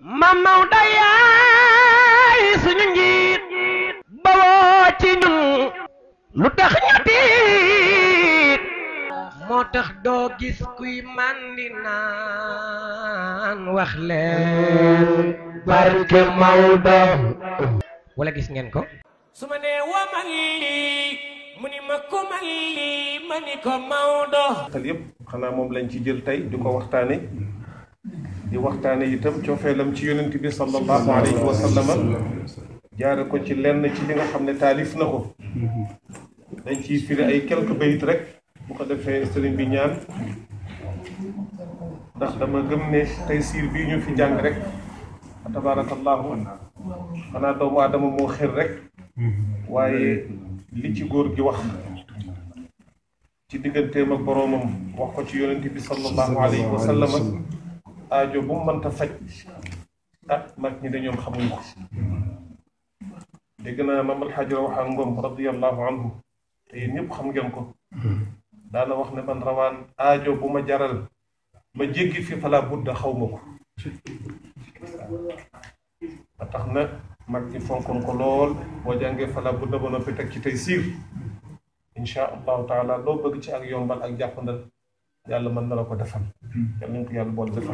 Mam Maodo yaay suñu njiit bawoo ci ñun lu tax ñu tiit moo tax doo gis kuy màndi naan wax leen barke Maodo wala gis ngeen ko su ma nee wamal lii mu ni ma kumal lii ma ni ko Maodo xel yépp xanaa moom lañ ci jël tey di ko waxtaane di waxtaane itam cofeelam ci yonent bi sallallahu alayhi wa sallama jaare ko ci lenn ci li nga xam ne taalif na ko dañ ciy firi ay quelques bayit rek bu ko defee sëriñ bi ñaan ndax dama gëm ne tey siir bii ñu fi jàng rek tabarakallahu xanaa doomu aadama moo xër rek waaye li ci góor gi wax ci digganteem ak boroomam wax ko ci yonent bi sallallahu alayhi wa sallama aajo bu mu mënta faj ah mag ñi de ñoom xamuñ ko dégg naa maam alxaaji Rawaxaan Ngom radiallahu anhu te yéen ñëpp xam ngeen ko daana wax ne man rawaan aajo bu ma jaral ma jéggi fi fala budda xaw ma ko ba tax na mag ñi fonkoon ko lool boo jàngee fala budda ba noppi teg ci tey siir insha allahu taala loo bëgg ci ak yombal ak jàppandal yàlla mën na la ko defal yal nañ ko yàlla boole defal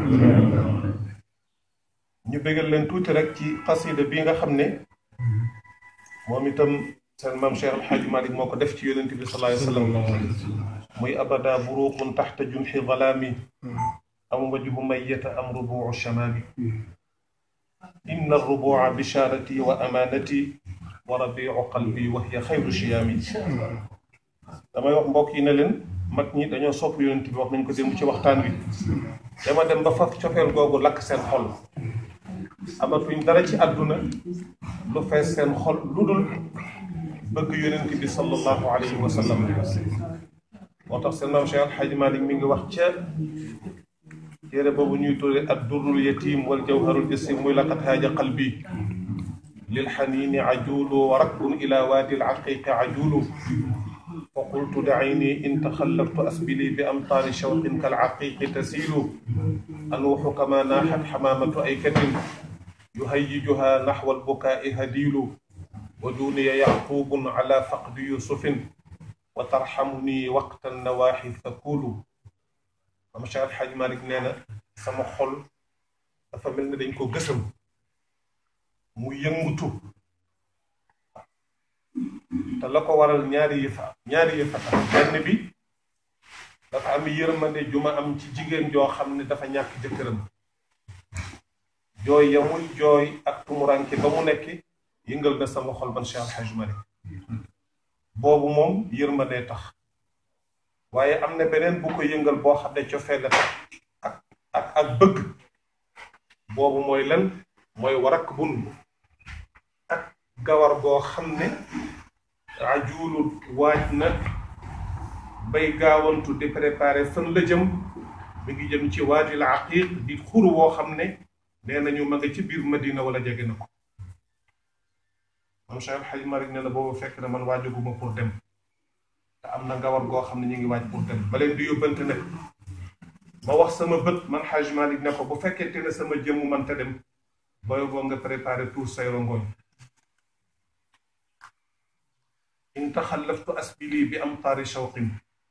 ñu bëggal leen tuuti rek ci xasida bi nga xam ne moom itam seen maam Cheikh Alxaaji Malik moo ko def ci yonent bi sallallahu alayhi wa sallam muy abada buruqun taxta junxi zalaami am wajhu mayyata am rubuu shamaami inna arrubua bisharati wa amanati wa rabiu qalbi wa hiya xayru shiyaami damay wax mbokk yi ne leen mag ñi dañoo sopp yonent bi wax nañ ko démb ci waxtaan wi dama dem ba faf cofeel googu lakk seen xol amatuñ dara ci àdduna lu fees seen xol lu dul bëgg yonent bi sallallahu alayhi wa sallam moo tax seen maam Cheikh Alxaaji Malik mi ngi wax ca téere boobu ñuy tudde ad durrul yatim wal jawharul jasim muy laqad haaja qalbi lil xaniini ajulu wa rakbun ila waadi al aqiqi ajulu fa qultu dacini in taxallaftu asbili bi amtaari shawqin kal aqiqi tasiilu anuuxu kama naaxat xamaamatu aykatin yuhayyijuha naxwa albukaai hadiilu wa duuniya yacquubun ala faqdi yusufin wa tarxamuni waqta nawaaxi thakuulu am Cheikh Alxaaj Malik nee na sama xol dafa mel ne dañ ko gësam mu yëngutu te la ko waral ñaari yëfa ñaari yëfa tax benn bi dafa am yërmande ju ma am ci jigéen joo xam ne dafa ñàkk jëkkëram jooy ya muy jooy ak tumuranke ba mu nekk yëngal na sama xol man Cheikh Alxaaj Malik boobu moom yërmande tax waaye am na beneen bu ko yëngal boo xam ne cofee la tax ak ak ak bëgg boobu mooy lan mooy warak bun ak gawar goo xam ne ajulul waaj na bay gaawantu di préparé fan la jëm mi ngi jëm ci waadil aqiq di xuru woo xam ne nee nañu ma nga ci biir madina wala jege na ko moom Cheikh Alxaaj Malik nee na boobu fekk na man waajaguma pour dem te am na ngawar goo xam ne ñu ngi waaj pour dem ba leen di yóbbante nag ma wax sama bët man Xaaj Malik ne ko bu fekkente ne sama jëmm man te dem booy boo nga préparé tout say rongoñ in taxallaftu asbili bi am taari shawqin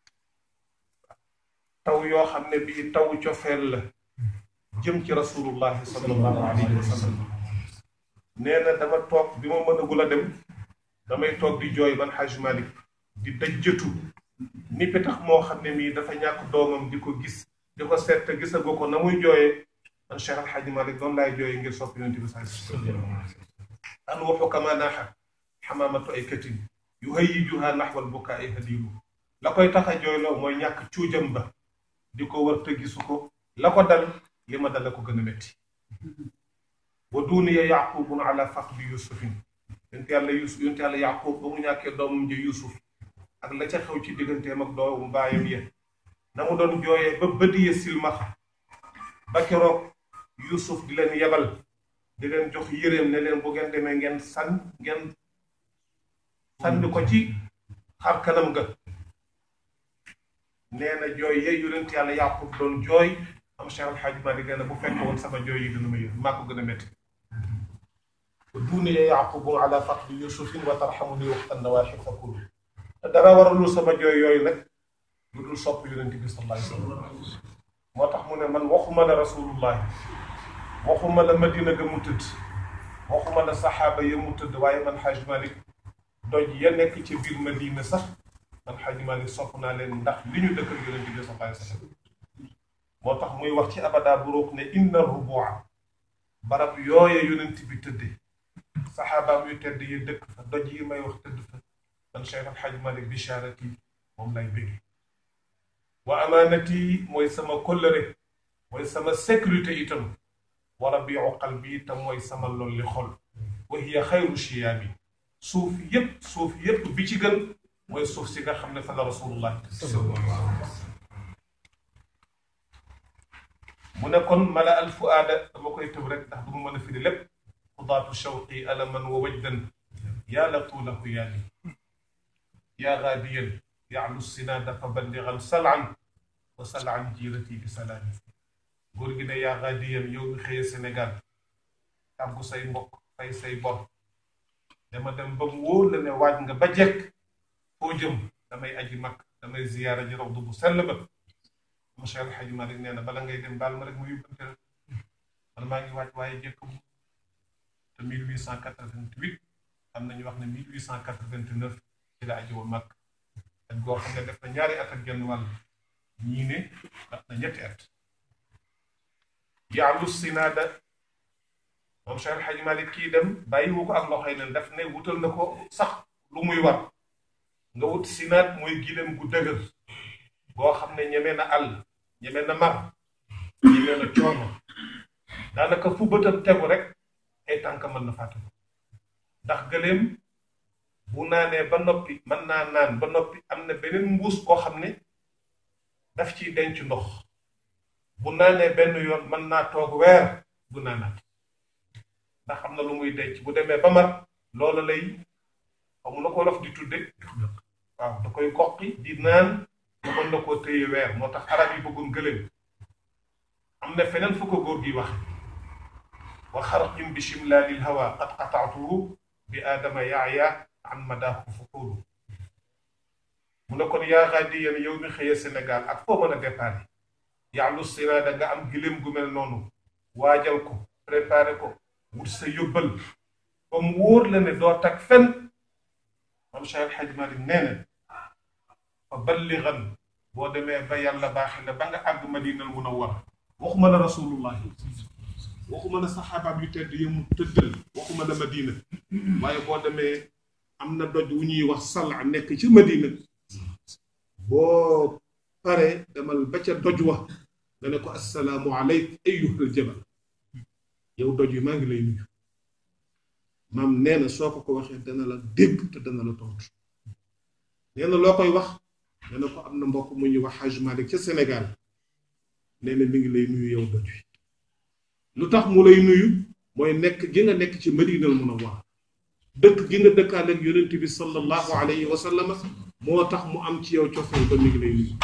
taw yoo xam ne bii taw cofeel la jëm ci rasulullahi sallallahu alayhi wa sallam nee na dama toog bi ma mënagul a dem damay toog di jooy man Xaaj Malik di dajjatu ni pitax moo xam ne mii dafa ñàkk doomam di ko gis di ko seet te gisagoo ko na muy jooyee man Cheikh Al Hadj Malick doon laay jooyee ngir sopp yonent bi sallallahu alayhi wa sallam an waxu kama naaxa xamaamatu ay katin yu hayyijuha naxwal bukaai hadilu la koy tax a jooyloo mooy ñàkk cuujam ba di ko wër te gisu ko la ko dal li ma dal la ko gën a métti wa duuniya yaqubun ala faqdi yusufin yonent yàlla yusuf yonent yàlla yaqub ba mu ñàkkee doomam ji yusuf ak la ca xew ci digganteem ak doomu baayam ya na mu doon jooyee ba bëdi ya silmaxa ba keroog yusuf di leen yebal di leen jox yéreem ne leen bu ngeen demee ngeen san ngeen sànni ko ci xar kanam ga nee na jooy ya yonent yàlla yaqub doon jooy am Cheikh Al Hadj Malick nee na bu fekk woon sama jooy yi dina ma yër maa ko gën a métti duuni ya yaqubu ala faqdi yusufin wa tarxamuni waxtan nawaaxi fakulu te dara waralul sama jooy yooyu nag lu dul sopp yonent bi sallallahu alayhi wa sallam moo tax mu ne man waxuma la rasulullahi waxuma la madina ga mu tëdd waxuma la saxaaba ya mu tëdd waaye man Hadj Malick doj ya nekk ci biir madina sax man Hadj Malick sopp naa leen ndax li ñu dëkkal yonent bi sallallahu alayhi wa sallam moo tax muy wax ci abada buruuk ne inna rubua barab yooye yonent bi tëdde saxaabaam yu tedd yi dëkk fa doj yi may wax tëdd fa man Cheikh Al Hadj Malick bisharati moom lay bëgg wa amaanati mooy sama kóllëre mooy sama sécurité itam wa rabiu qalbi te mooy sama lolli xol wa hiya xayru chiyaami suuf yépp suuf yépp bi ci gën mooy suuf si nga xam ne fa la rasulullah mu ne kon mala al fuaada dama koy tëb rek ndax du mu mën a firi lépp xudaatu shawqi alaman wa wajdan yaa latuulahu yaali yaa gaadiyan yaalu sinaada fa balligan salan wa salan jiirati bi salaami góor gi ne yaa gaadiyan yow mi xëye Sénégal tàggu say mbokk fay say bor dama dem ba mu wóor la ne waaj nga ba jekk foo jëm damay aji mag damay ziyaara ji rawdu bu sell ba monsieur El Hadj Malick nee na bala ngay dem baal ma rek mu yóbbante la man maa ngi waaj waaye jekk mu te 1888 am nañu wax ne 1889 ci la aji woon mag ak goo xam ne def na ñaari at ak genn wàll ñii ne daf na ñetti at yaalu sinaada moom Cheikh El Hadj Malick kii dem bàyyiwu ko ak loxoy nen daf ne wutal na ko sax lu muy war nga wut sinaat mooy gileem gu dëgër goo xam ne ñeme na àll ñeme na mar ñeme na coono daanaka fu bëtam tegu rek ay tànk mën na fàtte ko ndax gëleem bu naanee ba noppi mën naa naan ba noppi am na beneen mbuus koo xam ne daf ciy denc ndox bu naanee benn yoon mën naa toog weer bu naanaat ndax xam na lu muy denc bu demee ba mar loola lay xamu na ko lof di tudde waaw da koy goqi di naan ba mën na koo téye weer moo tax arab yi bëggoon gëléem am na feneen fu ko góor gi wax wa xarqin bi shimlaalil hawa qad qataatuhu bi aadama yaaya an madaahu fuqulu mu ne kon yaa gaadiyan yow mi xëye Sénégal ak foo mën a départ yaalu siraada nga am gëléem gu mel noonu waajal ko préparé ko wut sa yóbbal ba mu wóor la ne doo tag fen mam Cheikh El Hadj Malick nee na fa balligan boo demee ba yàlla baaxi la ba nga àgg madinal munawwar waxuma la rasulullah waxuma la saxaabaam yu tedd yi mu tëddal waxuma la madina waaye boo demee am na doj wu ñuy wax sala nekk ci madina boo pare demal ba ca doj wa nga ne ko assalaamu aleyk ayyuhal jabal yow doj yi maa ngi lay nuyu maam nee na soo ko ko waxee dana la dégg te dana la tontu nee na loo koy wax nee na ko am na mbokk mu ñuy wax Hajj Malick ca Sénégal nee na mi ngi lay nuyu yow doj wi lu tax mu lay nuyu mooy nekk gi nga nekk ci Madinal Munawwara dëkk gi nga dëkkaale ak yonent bi sallallahu alayhi wa sallam moo tax mu am ci yow cofeel ba mi ngi lay nuyu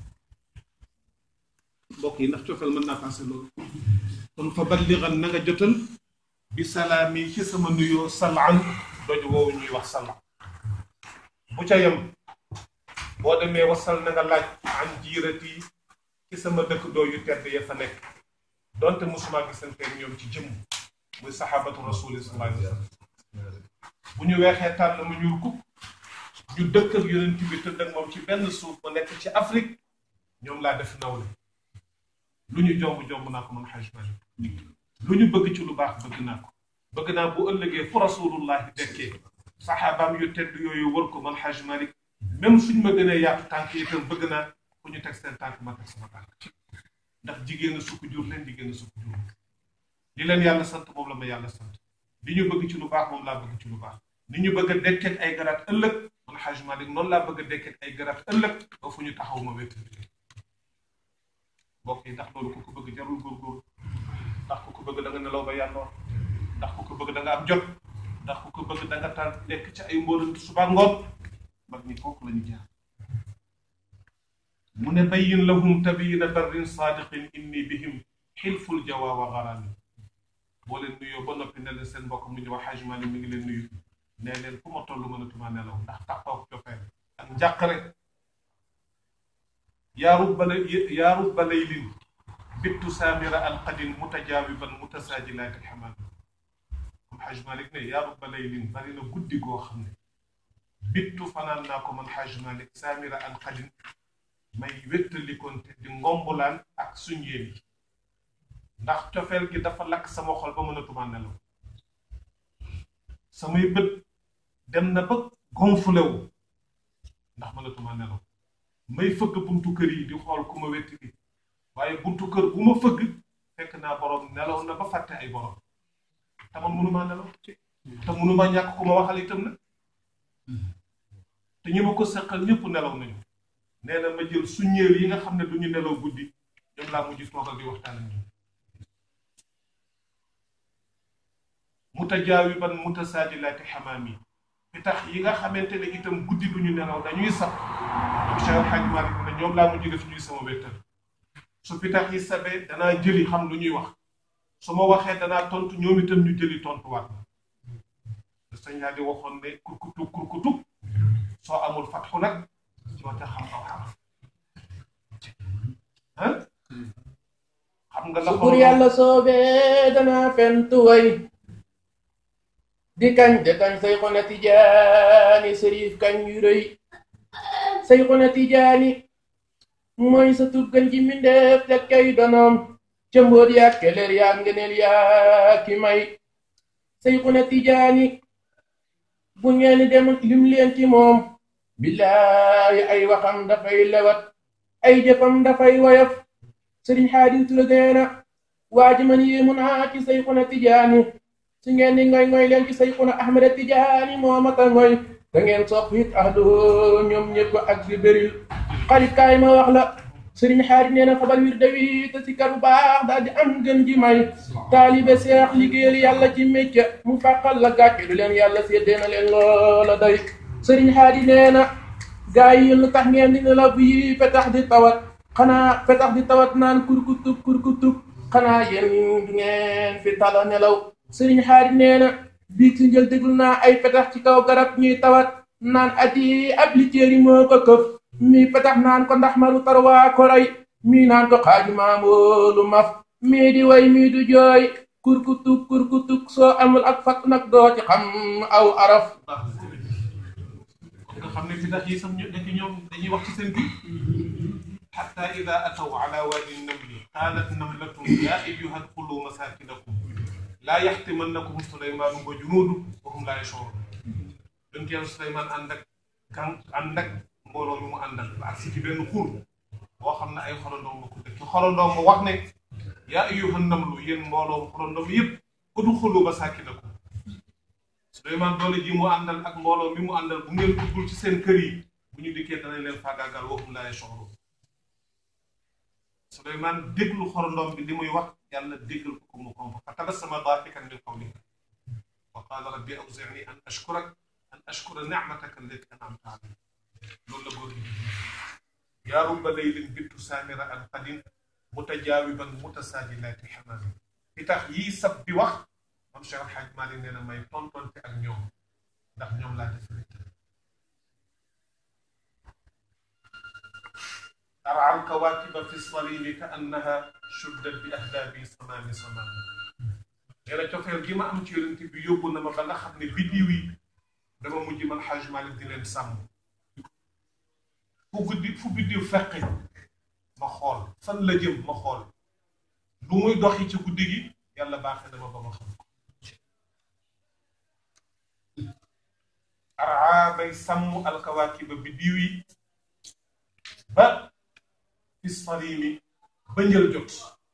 mbokk yi ndax cofeel mën naa passé loolu kon fa balligan na nga jotal bi salaami ci sama nuyoo salaan doj woowu ñuy wax salaan bu ca yem boo demee wasal na nga laaj an jiirati ci sama dëkk doo yu tedd ya fa nekk donte musuma gisanteeg ñoom ci jëmm muy saxaabatu rasuli sallallahu alayhi wa sallam bu ñu weexee tànn mu ñuul kuk ñu dëkk ak yonent bi tëdd ak moom ci benn suuf ma nekk ci Afrique ñoom laa def nawle lu ñu jomb jomb naa ko man Hajj Malick lu ñu bëgg ci lu baax bëgg naa ko bëgg naa bu ëllëgee fu rasulullahi dekkee saxaabaam yu tedd yooyu wër ko man Hajj Malick même suñ ma gënee yaatu tànk yi itam bëgg naa fu ñu teg seen tànk ma teg sama tànk ndax jigéen a sukk jur leen jigéen a sukk jur li leen yàlla sant moom la ma yàlla sant li ñu bëgg ci lu baax moom laa bëgg ci lu baax ni ñu bëgg a dekkeeg ay garaat ëllëg man Hajj Malick noonu laa bëgg a dekkeeg ay garaat ëllëg ba fu ñu taxaw ma wétt mbokk yi ndax loolu ku ko bëgg jarul góorgóorlu ndax ku ko bëgg da nga nelaw ba yàndoor ndax ku ko bëgg da nga am jot ndax ku ko bëgg da nga taal nekk ci ay mbóorantu suba ngoon mag ñi kooku la ñu jaar mu ne bayyin lahum tabiina barrin saadiqin inni bihim xilful jawa wa garami boo leen nuyoo ba noppi ne leen seen mbokk mu ñu wax Hajj Mali mi ngi leen nuyu ne leen fu ma toll mënatuma nelaw ndax taxaw cofeel ak njàqare yaa rubba yaa rubba laylin bittu saamira alqadin mutajaawiban mutasaajilaati alxamaam comme Hajj Malik ne yaa rubba laylin bari na guddi goo xam ne bittu fanaan naa ko man Hajj Malik saamira alqadin may wéttalikoon te di ngombulaan ak suñ yéen yi ndax cofeel gi dafa lakk sama xol ba mënatuma nelaw samay bët dem na ba gonflé wu ndax mënatuma nelaw may fëgg buntu kër yi di xool ku ma wetti bi waaye buntu kër bu ma fëgg fekk naa borom nelaw na ba fàtte ay borom te man mënumaa nelaw te mënumaa ñàkk ku ma waxal itam na te ñi ma ko seqal ñëpp nelaw nañu nee na ma jël suñéer yi nga xam ne duñu nelaw guddi ñoom laa mujj toogal di waxtaan ak ñoom mutajaawiban mutasaajilaati xamaam yi pitax yi nga xamante ne itam guddi duñu nelaw dañuy sax Cheikh El Hadj Malick ne ñoom laa mujj def ñuy sama wéttal su pitax yi sabee danaa jëli xam lu ñuy wax su ma waxee danaa tontu ñoom itam ñu jëli tontuwaat la sëñ yaa di waxoon ne kurkutub kurkutub soo amul fatxu nag doo ca xam aw xaraf ah xam nga la su bur yàlla soobee danaa fentu way di kañ de kañ say xona tijaani sërif kañ yu rëy say xona tijaani mooy sa tuggan ji mbindeef te kay donoom ca mbóot yaag keleer yaag ngeneel yaag ki may say xona tijaani bu ngeen dem lim leen ci moom billaahi ay waxam dafay lewat ay jëfam dafay woyof sëriñ xaadim tura deena waa ji man yéemu naa ci say xuna tijaani su ngeen di ngoy ngoy leen ci say xuna ahmada tijaani moo mata ngoy da ngeen sopp it ahlu ñoom ñëpp ak di béril xarit kaay ma wax la sëriñ xaadim nee na xabal wir dawi te si kar bu baax daal di am gën ji may taalibe seex liggéeyal yàlla ci mécca mu fàqal la gàcce lu leen yàlla séddee na leen loola day sëriñ xaadim nee na gaa yi lu tax ngeen di nelaw bi petax di tawat xanaa petax di tawat naan kurkutub kurkutub xanaa yéen du ngeen fi tala nelaw sëriñ xaadim nee na biig si njël déglu naa ay petax ci kaw garab ñuy tawat naan ati ab litéeri moo ko këf mi petax naan ko ndax maru tarwaa ko rey mii naan ko xaaju maamoolu maf mii di way mii du jooy kurkutub kurkutub soo amul ak fat nag doo ci xam aw araf nga xam ne pitax yi sax ñu nekk ñoom dañuy wax ci seen biir xatta ida ataw ala waadi namli qaalat namlatun yaa ayyuha dxulu masakinakum laa yaxtimannakum suleymaanu wa junuudu wa hum laa yashcuruun yonent yàlla Suleymaan ànd ak kan ànd ak mbooloo mi mu àndal ba agsi ci benn xur boo xam ne ay xorondoom la ko dëkk xorondoom mu wax ne yaa ayyuha namlu yéen mbooloo xorondoom yëpp udxulu masakinakum Suleymaan doole ji mu àndal ak mbooloo mi mu àndal bu ngeen duggul ci seen kër yi bu ñu dikkee danañ leen faagaagal wa hum laa yashcuruun Suleymaan déglu xorondoom bi li muy wax yàlla déggal ko ko mu komp fa tabassama daahikan min qawlihi wa qaala rabbi awzi'ni an ashkurak an ashkura nicmataka allati an'amta alayya loolu la góor gi yaa rubba laylin bittu saamira al qadin mutajaawiban mutasaajilaati xamaami li tax yii sab bi wax mam Cheikh Al Hadj Malick nee na may tontonte ak ñoom ndax ñoom laa def أرعى الكواكب في الصليب كأنها شدت بأهداب صمام صمام nee na cofeel gi ma am ci yonent bi yóbbu na ma ba nga xam ne biddiw yi dama mujj man Xaaj Malik di leen sàmm fu guddi fu biddiw feqi ma xool fan la jëm ma xool lu muy doxi ci guddi gi yàlla baaxee dama ba ma xam ko araa bay sàmm alkawaakiba biddiw yi ba fi salimi ba njël jot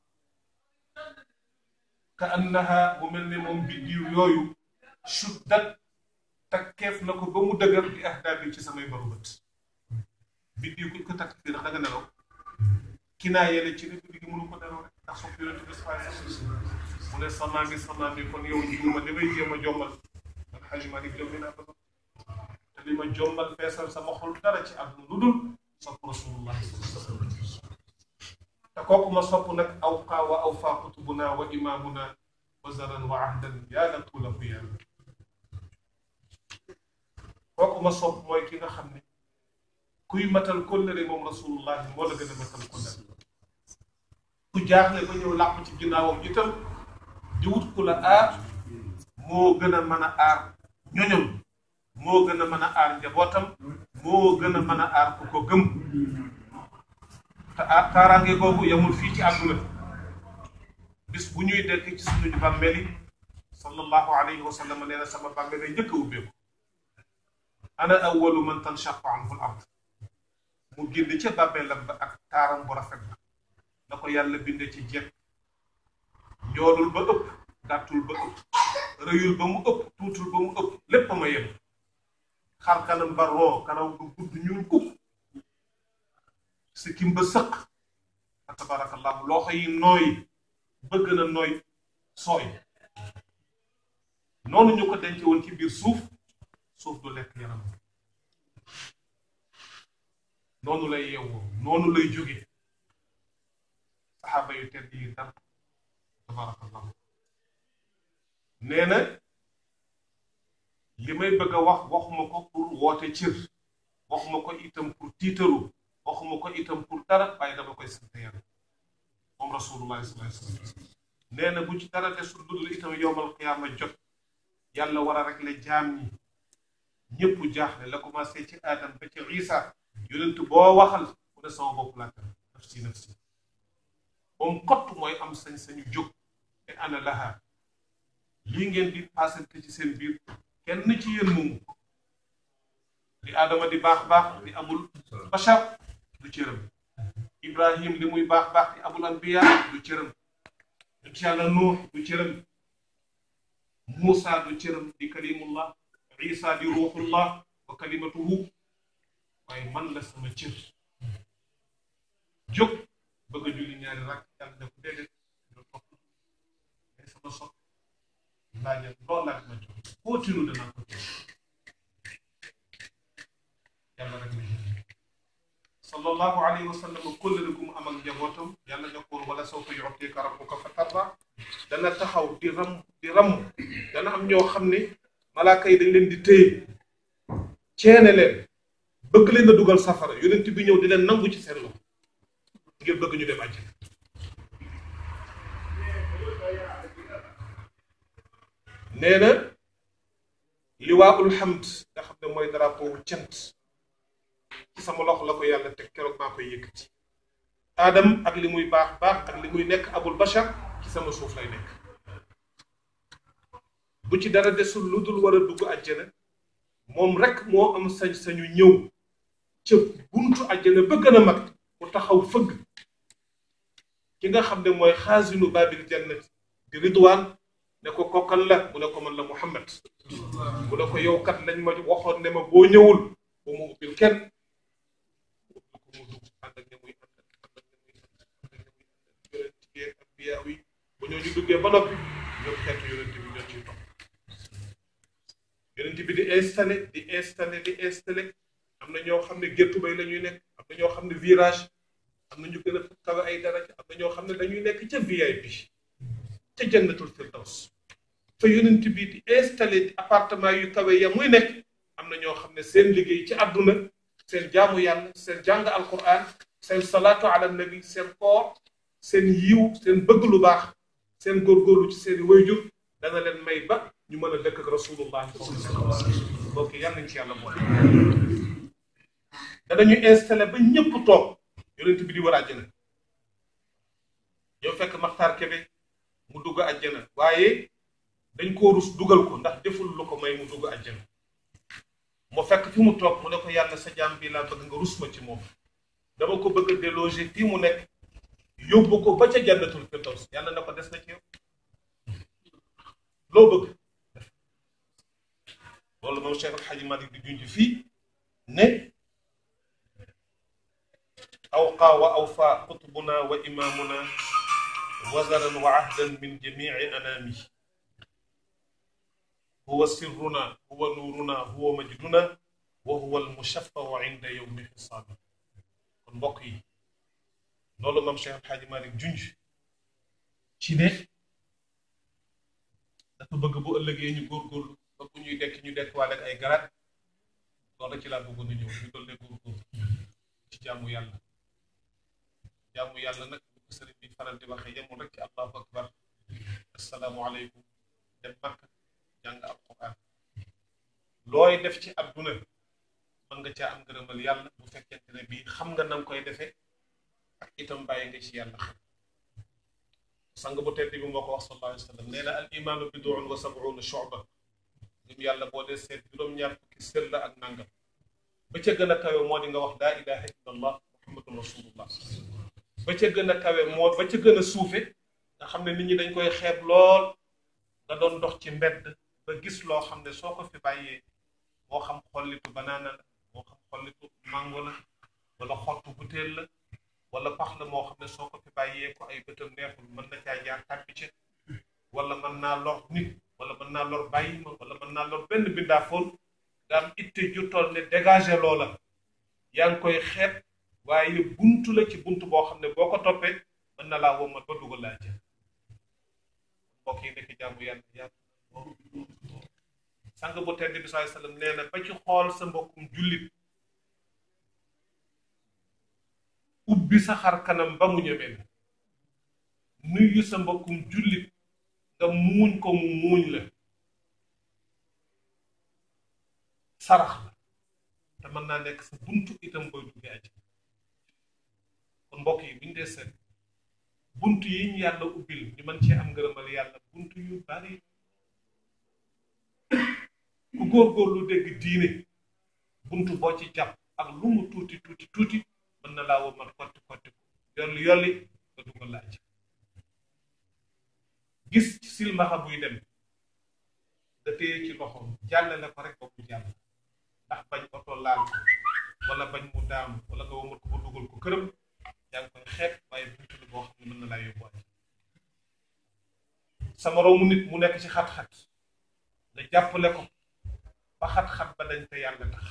ka annaha bu mel ne moom biddiw yooyu shuddat takkeef na ko ba mu dëgër di ahdaabi ci samay baru bët biddiw kuñ ko takk fii ndax da nga nelaw ki naa yele ci ne guddi gi mënu ko nelaw rek ndax sopp yonente bi sallallahu alayhi wasallam mu ne salaam bi salaam bi kon yow jiwuma li may jéem a jommal man xaj ma di jommi naa ba te li ma jommal feesal sama xol dara ci àdduna lu dul sopp rasulullahi sallallahu alayhi wa sallam te kooku ma sopp nag awqaa wa awfaa qutubuna wa imaamuna wazaran wa ahdan yaa la tuula fu yàlla kooku ma sopp mooy ki nga xam ne kuy matal kóllëre moom rasulullahi moo la gën a matal kóllëre ku jaaxle ba ñëw làqu ci ginnaawam itam di wut ku la aar moo gën a mën a aar ñoñom moo gën a mën a aar njabootam moo gën a mën a aar ku ko gëm te aar kaaraange googu yamul fii ci àdduna bis bu ñuy dekk ci suñu bàmmeel yi sallallahu alayhi wa sallam nee na sama bàmmeel lay njëkk a ubbeeku ana awwalu man tanshaqu anhu al ard mu génn ca bàmmeelam ba ak taaram bu rafet ba na ko yàlla binde ci jekk njoolul ba ëpp gàttul ba ëpp rëyul ba mu ëpp tuutul ba mu ëpp lépp ma yem xar kanam ba roo kanaw bu gudd ñuul kukk sikkim ba sëq fa tabarakallahu loxo yi nooy bëgg na nooy sooy noonu ñu ko denc woon ci biir suuf suuf du lekk yaram noonu lay yeewoo noonu lay jóge saxaaba yu tedd yi dar tabarakallahu nee na li may bëgg a wax waxuma ko pour woote cër waxuma ko itam pour tiitaru waxuma ko itam pour dara waaye dama koy sant yàlla moom rasulullah sallallahu alayhi wasallam nee na bu ci dara desul dudul itam yowmal qiyaama jot yàlla war a régler jaam ñi ñëpp jaaxle la commencé ci aadam ba ci isa yonent boo waxal mu ne sama bopp laa tam nafsi nafsi moom kott mooy am sañ-sañu jóg te ana laha lii ngeen di paasante ci seen biir kenn ci yéen moomu li aadama di baax baax di amul bachar du cëram ibrahim li muy baax baax di amul anbiya du cëram yonent yàlla nuux du cëram muusa du cëram di kalimullah isa di ruuxullah wa kalimatuhu waaye man la sama cër jóg bëgg a julli ñaari rakk yàlla ne ko déedéet do topp mais sama sot laajal loo laaj ma jox continue danaa ko jox yàlla rek la sallallahu alayhi wa sallam kóllëre gu mu am ak njabootam yàlla ne ko wala sawfa yu'tika rabbuka fa tarda dana taxaw di ram di ram dana am ñoo xam ne malaaka yi dañ leen di téye ceene leen bëgg leen a dugal safara yonent bi ñëw di leen nangu ci seen loxo ngir bëgg ñu dem àjjana nee na liwaa'ul hamd nga xam ne mooy drapeau wu cant ci sama loxo la ko yàlla teg keroog maa koy yëkkati aadam ak li muy baax baax ak li muy nekk abul bashar ci sama suuf lay nekk bu ci dara desul lu dul war a dugg àjjana moom rek moo am sañ-sañu ñëw ca buntu àjjana ba gën a mag mu taxaw fëgg ki nga xam ne mooy xaasinu baabil jannati di ridwaan ne ko kokkal la mu ne ko man la muhammad mu ne ko yow kat lañ ma waxoon ne ma boo ñëwul bu mu ubbil kenn ko mu dugg ànd ak ña muy ànd ak ña muy ànd ak ña muy ànd yonent yi ak biyaa yi bu ñoo ñu duggee ba noppi ñoom xeetu yonent bi ñoo ciy topp yonent bi di installé di installé di installé am na ñoo xam ne géttu bay la ñuy nekk am na ñoo xam ne virage am na ñu gën a kawe ay daraja am na ñoo xam ne dañuy nekk ca VIP ca jannatul firdaws fa yonent bi di installé appartement yu kawe ya muy nekk am na ñoo xam ne seen liggéey ci àdduna seen jaamu yàlla seen jàng alquran seen salaatu ala nabi seen koor seen yiw seen bëgg lu baax seen góorgóorlu ci seen wayjur dana leen may ba ñu mën a dëkk ak rasulullah bokk yàlla nañ ci yàlla boole danañu installé ba ñëpp toog yonent bi di war àjjana yow fekk maxtaar kebe mu dugg àjjana waaye dañ koo rus dugal ko ndax deful lu ko may mu dugg àjjana mu fekk fi mu toog mu ne ko yàlla sa jaam bi laa bëgg nga rus ma ci moom dama ko bëgg a déloger fii mu nekk yóbbu ko ba ca jannatul firdaws yàlla na ko des na ci yow loo bëgg loolu moom Cheikh Alxaaji Malik di junj fii ne awqaa wa awfaa qutbuna wa imaamuna wazaran wa ahdan min jamici anaami huwa sirruna huwa nuuruna huwa majduna wa huwa almushaffau inda yowmi xisaabi kon mbokk yi loolu moom Cheikh El Hadj Malick junj ci ne dafa bëgg bu ëllëgee ñu góorgóorlu ba bu ñuy dekk ñu dekk waale ak ay garaat loolu ci laa bëggoon a ñëw ñu doon ne góorgóorlu ci jaamu yàlla jaamu yàlla nag bu ko sëriñ bi faral di waxee yemul rek ci allahu akbar asalaamualeykum dem makka jàng alquran looy def ci adduna mën nga caa am ngërëmal yàlla bu fekkente ne bii xam nga na nga koy defee ak itam bàyyi nga ci yàlla xam sang bu tedd bi moo ko wax sallallahu alayhi wa sallam nee na al imaanu biduun wa sabuuna shuba ngëm yàlla boo dee seet juróom-ñaar fukki sër la ak nangam ba ca gën a kawe moo di nga wax laa ilaha illa allah muhammadun rasulullah ba ca gën a kawe moo ba ca gën a suufe nga xam ne nit ñi dañ koy xeeb lool nga doon dox ci mbedd ba gis loo xam ne soo ko fi bàyyee moo xam xollitu banaana la moo xam xollitu mango la wala xottu butéel la wala pax la moo xam ne soo ko fi bàyyee ko ay bëtam neexul mën na caa jaar tàbbi ca wala mën naa lor nit wala mën naa lor bàyyi ma wala mën naa lor benn bindaafoon nga am itte ju toll ne dégagé loola yaa ngi koy xeeb waaye buntu la ci buntu boo xam ne boo ko toppee mën na laa womat ba dugal laa jël mbokk yi nekk jàmm yàlla yaatu sang bu tedd bi sallallahu alayhi wasallam nee na ba ci xool sa mbokkum jullit ubbi sa xar kanam ba mu ñemee la nuyu sa mbokkum jullit nga muuñ ko mu muuñ la sarax la te mën naa nekk sa buntu itam booy duggee aji kon mbokk yi buñ dee seet buntu yi ñu yàlla ubbil ñu mën cee am ngërëmal yàlla buntu yu bari ku góorgóorlu dégg diine buntu boo ci jàpp ak lu mu tuuti tuuti tuuti mën na laa womat kotti kotti ko yolli yolli nga dugal laaj gis ci silmaxa buy dem nga téye ci loxoom jàllale ko rek ba mu jàll ndax bañ oto laal ko wala bañ mu daam wala nga womat ko ba dugal ko këram yaa ngi koy xeet waaye buntu la boo xam ne mën na laa yóbbu waaj sa moroomu nit mu nekk ci xat-xat nga jàppale ko ba xat-xat ba dañ te yàlla tax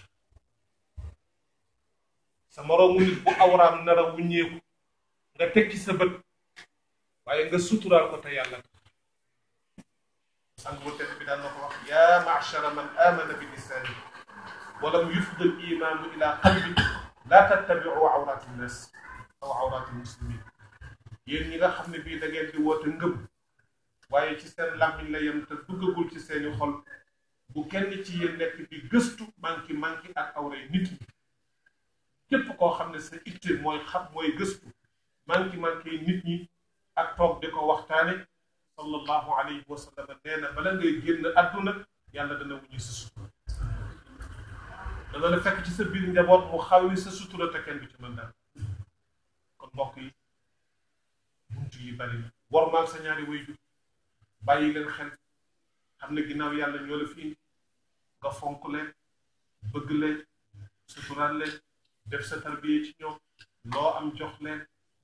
sa moroomu nit bu awraam nar a wuññeeku nga teg ci sa bët waaye nga suturaal ko te yàlla tax sang bu tedd bi daan na ko wax yaa maachara man amana bi lisaani walam yufdal imaanu ila qalbi laa tattabiu awraati nnas aw awraati muslimin yéen ñi nga xam ne bii da ngeen di woote ngëm waaye ci seen làmmiñ la yem te duggagul ci seeni xol bu kenn ci yéen nekk di gëstu manki manki ak awray nit ñi képp koo xam ne sa itte mooy xam mooy gëstu manki manki nit ñi ak toog di ko waxtaane sallallahu alayhi wa sallam nee na bala ngay génn àdduna yàlla dana wuñu sa sutura dana la fekk ci sa biir njaboot mu xawi sa sutura te kenn du ci mën daal kon mbokk yi buntu yi bari na war maag sa ñaari waajur bàyyi leen xel xam ne ginnaaw yàlla ñoo la fi indi nga fonk leen bëgg leen suturaal leen def sa tarbiye ci ñoom loo am jox leen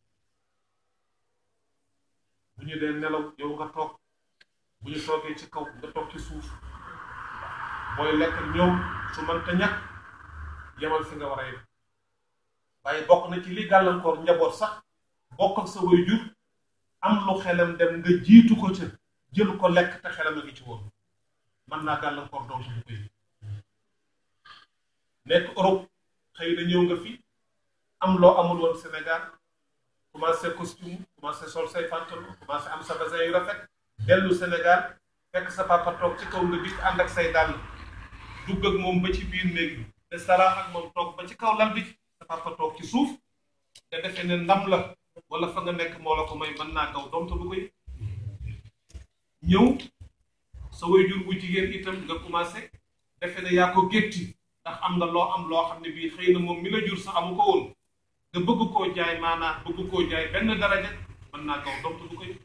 bu ñu dee nelaw yow nga toog bu ñu toogee ci kaw nga toog ci suuf booy lekk ñoom su mënta ñàkk yemal fi nga war a yem waaye bokk na ci li gàllankoor njaboot sax bokk ak sa waajur am lu xelam dem nga jiitu ko ca jël ko lekk te xelam a ngi ci woon mën naa gàllankoor doom bu koy nekk Europe xëy na ñëw nga fi am loo amul woon Sénégal commencé costume commencé sol say pantalon commencé am sa basin yu rafet dellu Sénégal fekk sa papa toog ci kaw nga dikk ànd ak say dàll dugg ak moom ba ci biir néeg bi te saraax ak moom toog ba ci kaw lal bi sa papa toog ci suuf nga defee ne ndam la wala fa nga nekk moo la ko may mën naa gaw doom te du koy ñëw sa waajur bu jigéen itam nga commencé defe ne yaa ko gétti ndax am nga loo am loo xam ne bii xëy na moom mi la jur sax amu ko woon nga bëgg koo jaay maanaam bëgg koo jaay benn daraja mën naa gaw doom te du koy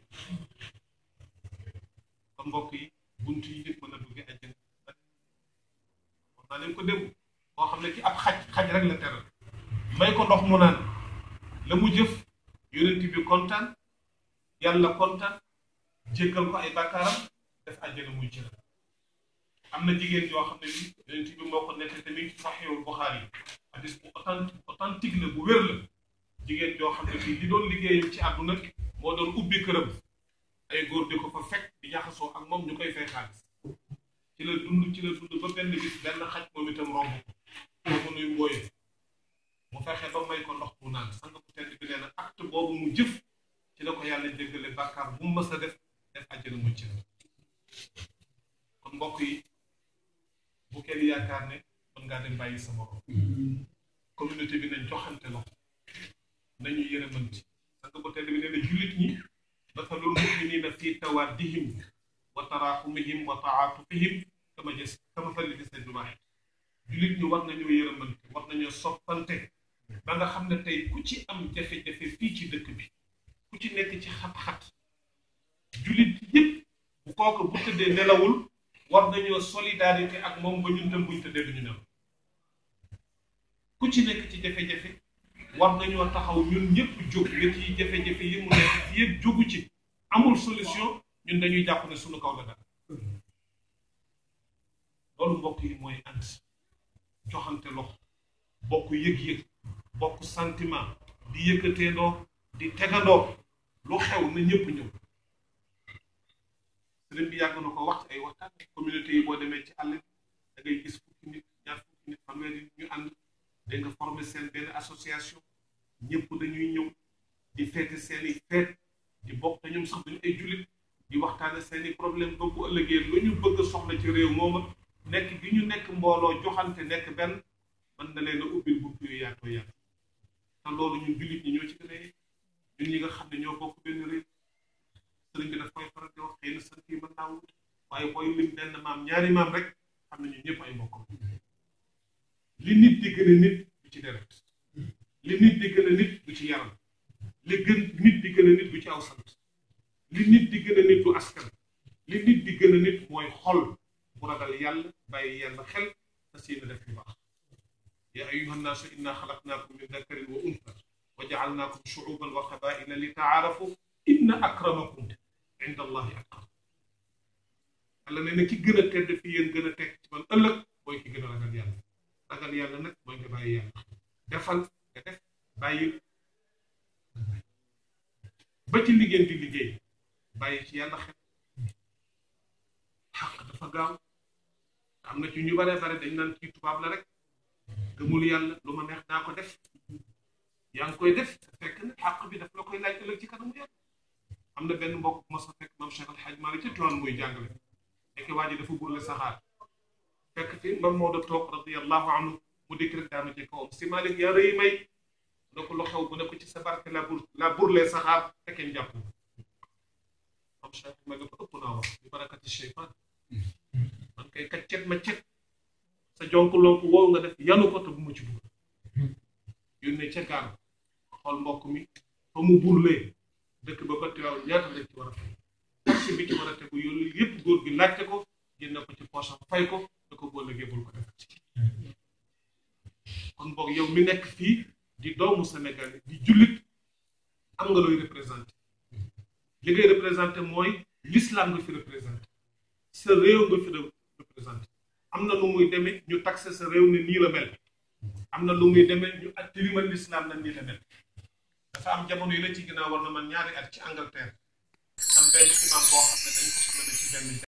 kon mbokk yi bunt yi nit mën a dugge àjjana wax naa leen ko démb koo xam ne ci ab xaj xaj rek la teral may ko ndox mu naan la mu jëf yonent bi kontaan yàlla kontaan jéggal ko ay bàkkaaram def àjjana muy cër am na jigéen yoo xam ne bi yonent bi moo ko nekk tamit ci saxiixul Buxaari hadis bu authentique authentique la bu wér la jigéen joo xam ne bii li doon liggéeyam ci àdduna moo doon ubbi këram ay góor di ko fa fekk di jaxasoo ak moom ñu koy fay xaalis ci la dund ci la dund ba benn bis benn xaj moom itam romb ko mu nuy mbooyee mu fexe ba may ko ndox mu naan sang bu tedd bi nee na acte boobu mu jëf ci la ko yàlla jéggale bàkkaar bu mu mës a def def àjjana mucc na kon mbokk yi bu kenn yaakaar ne mën ngaa dem bàyyi sa morom communauté bi nañ joxante loxo nañu yërëmanti sang bu tedd bi nee na jullit ñi mathalul muminina fi tawaddihim wa taraxumihim wa taatufihim kama gis kama fali gis nañ waaxid jullit ñi war nañoo yërëmante war nañoo soppante ba nga xam ne tey ku ci am jafe-jafe fii ci dëkk bi ku ci nekk ci xat-xat jullit yëpp bu kooku bu tëddee nelawul war nañoo solidarité ak moom ba ñun tam buñ tëddee duñu nelaw ku ci nekk ci jafe-jafe war nañoo taxaw ñun ñëpp jóg nga ci jafe-jafe yi mu nekk fi yëpp jógu ci amul solution ñun dañuy jàpp ne suñu kaw la dara loolu mbokk yi mooy ànd joxante loxo bokk yëg-yëg bokk sentiment di yëkkateendoo di tegandoo lu xew na ñëpp ñëw sëriñ bi yàgg na ko wax ci ay waxtaan communauté yi boo demee ci àll bi da ngay gis fukki nit ñaar fukki nit fanweeri ñu ànd da nga former seen benn association ñëpp dañuy ñëw di feete seeni feet di bokk te ñoom sax dañu ay jullit di waxtaane seeni problème ba bu ëllëgee lu ñu bëgg soxla ci réew mooma nekk gi ñu nekk mbooloo joxante nekk benn mën na leen a ubbil bunt yu yaatoo yaatu te loolu ñun jullit ñi ñoo ci gën a ñun ñi nga xam ne ñoo bokk benn réew sëriñ bi daf koy faral di wax xëy na sant yi mën naa wut waaye booy lim benn maam ñaari maam rek xam ne ñun ñëpp ay mbokk li nit di gën a nit du ci deret li nit di gën a nit du ci yaram li gën nit di gën a nit du ci aw sant li nit di gën a nit du askan li nit di gën a nit mooy xol bu ragal yàlla bàyyi yàlla xel te seen def yu baax yaa ayuha nnaasu inna xalaqnaakum min dakarin wa unsa wa jaalnaakum shuuban wa qabaila li taarafu inna akramakum inda allahi atqakum yàlla nee na ki gën a tedd fi yéen gën a teg ci man ëllëg mooy ki gën a ragal yàlla ragal yàlla nag mooy nga bàyyi yàlla defal nga def bàyyi ba ci liggéey di liggéey bàyyi ci yàlla xel xaq dafa gaaw am na ci ñu bare bare dañ naan kii tubaab la rek gëmul yàlla lu ma neex naa ko def yaa ngi koy def te fekk na xaq bi daf la koy laaj ëllëg ci kanamu yàlla am na benn mbokk bu ma sa fekk maam Cheikh Al Hadj Malick ca Tiwaawan muy jàngale nekk waa ji dafa burle saxaar fekk fi mam Maodo toog radiyallahu anhu mu dikk rek daanu ci kawam si Malick yaa rëy may ne ko lu xew bu ne ko ci sa barke la bur la burlee saxaar fekkee njàpp am Cheikh ma ne ko ëpp naa wax bi barakati cheytaan man kay kaccet ma cet sa jonk lonk woow nga def yanu ko te bu ma ci dugg yónnee ca gaar xool mbokk mi fa mu burlee dëkk ba ba tiwaaw ñaata lañ ci war a fay taxi bi ci war a tegu yooyu yëpp góor gi laajte ko génne ko ci poosam fay ko da ko boo liggéey bul ko def kon boog yow mi nekk fii di doomu Sénégal di jullit am nga looy représenté li ngay représenté mooy l'islam nga fi représenté sa réew nga fi représenté am na lu muy demee ñu taxé sa réew ne nii la mel am na lu muy demee ñu at tilimal l'islam na nii la mel dafa am jamono yi la ci ginnaaw war na man ñaari at ci Angleterre am benn imam boo xam ne dañ ko soxla ci benn